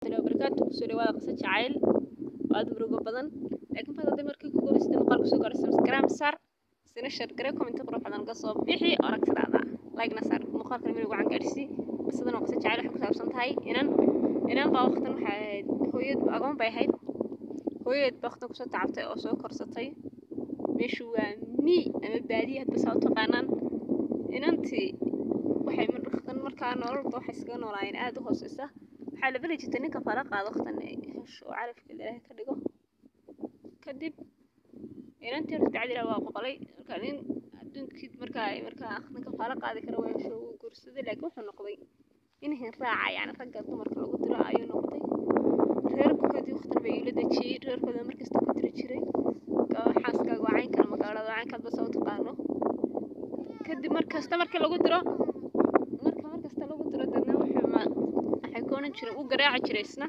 barakaatu kusoo dhawaada qisa jacayl oo aad murugo badan laakiin bad hadday markii ku guulaystay muuqaalku soo gaadho subscribe sar sina share gare comment qurux badan ka soo bixi aragtidaada like na sar muuqaalkan meel gacan gaadhsi qisadan oo qisa jacayl waxay ku saabsan tahay inan inan baa waqtan waxay ahayd hooyad agoon bay ahayd hooyad baa waqtan kusoo tacabtay oo soo korsatay meeshu waa mi ama baadiya hadba saa u taqaanaan inantii waxay waqtan markaa nololba waxay iskaga noolaayeen aada u hooseysa waxaa la beli jirtay ninka fara qaado waqtan hesho oo carafka ilaahay ka dhigo kadib inantii horta dacdila waa boqolay marka nin adduunkii markaa markaa ninka fara qaadi kara waa hesho uu guursaday laakiin wuxuu noqday in hin raaca yani ragga dumarka lagu diro ayuu noqday reerkoodii waqtan bay ila dejiyey reerkooda markasta ku diri jiray xaaskaaga waa caynkan magaalada waa caynkaad basa u taqaano kadib markasta markii lagu diro marka markasta lagu diro dadna wuxuu ma waxay ku oran jireen u garaaci jiray isna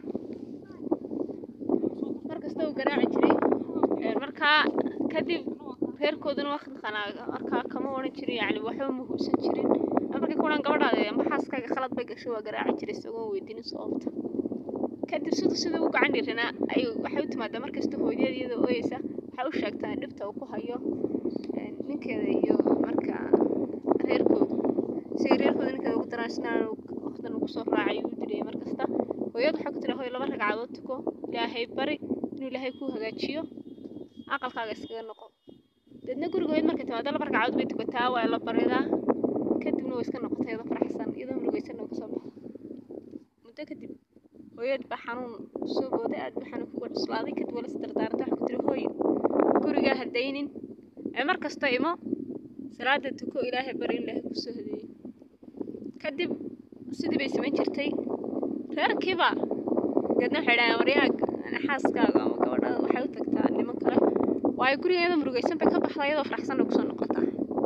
markasta uu garaaci jiray markaa kadib reerkooduna waqtiqanaa markaa kama oran jirin yani waxba ma hubsan jirin markay ku odhan gabadhaada amba xaaskaaga khalad bay gashay waa garaaci jiray isagoo weydiinin sababta kadib siduu sida u gacan dhiranaa ay waxay u timaadaa markasta hooyadeed iyadoo ooyeysa waxay u sheegtaa dhibta uu ku hayo ninkeeda iyo marka reerkooda siga reerkooda ninkeeda ugu daraan isna waqtan ugu soo raacay uu dilay markasta hooyad waxay ku tiri hooy laba ragcadood tuko ilaahay bari inuu ilaahay kuu hagaajiyo aqalkaaga iskaga noqo deedna guriga hooyad markay timaado laba ragcadood bay tukataa waa la baridaa kadibna way iska noqotay iyadoo faraxsan iyadoo murugaysanna kasoo baxo muddo kadib hooyad baa xanuun soo booday aad baa xanuun kuga cuslaaday kadib waa la isdardaartay waxay ku tiri hooy gurigaa hadaynin ee mar kasta imo salaada tuko ilaahay bari in ilaahay kusoo hadeeyo kadib sidii bay samayn jirtay reerkiiba deedna waxay dhahaan waryaa xaaskaaga ama gabadhaada waxay u tagtaa niman kale waayo guriga iyadoo murugaysan bay ka baxdaa iyadoo faraxsanna kusoo noqotaa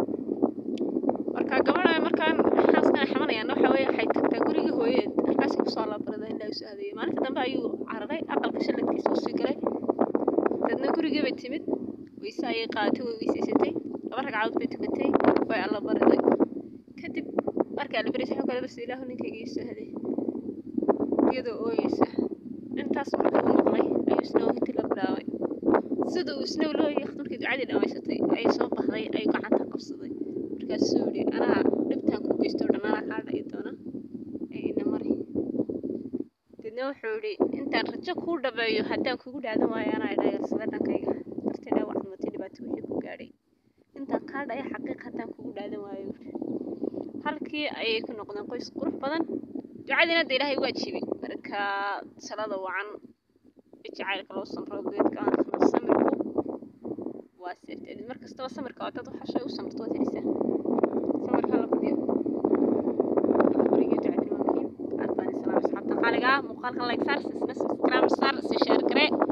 marka gabadha markaan xaaskan ay xamanayaan waxa weeye waxay tagtaa guriga hooyadeed markaasay kusoo labarada in ilaahay usoo hadeeyo maalinta dambe ayuu cararay aqalka shaladkiisa usii galay deedna gurigii bay timid weyse ayay qaadatay way weysaysatay laba ragcadood bay tukatay way alla bariday kadib markaa la barisay xogkale bas ilaahu ninkayga ii soo haday iyadoo ooyeysa intaas markii u maqlay ayuu isna oohintii la bilaabay sida uu isna looyay markii ducadii dhammaysatay ayay soo baxday ayuu gacanta qabsaday markaasuu yidhi anaa dhibtaan ku geysto o dhan anaa kaa dha'i doona ee ina mari deedna wuxuu yidhi intaan rajo kuu dhabeeyo haddaan kugu dhaadan waayo anaa idhayarsada dhankayga darteed waxaad matay dhibaato wixii ku gaadhay intaan kaa dhaya xaqiiq haddaan kugu dhaadan waayo halkii ayay ku noqdeen qoys qurux badan ducadiina hadda ilaahay waa jiibay marka salada wacan jacaylka loo samro geedka samirku waa seefteed mar kastaba samirka waa dad waxa shay u samirto waad helisaa samirka la badiyo gurigii ducadina waa muhiim aad baan islaam asxaabta qaaliga muuqaalkan like saar sisna subscribe saar si share garee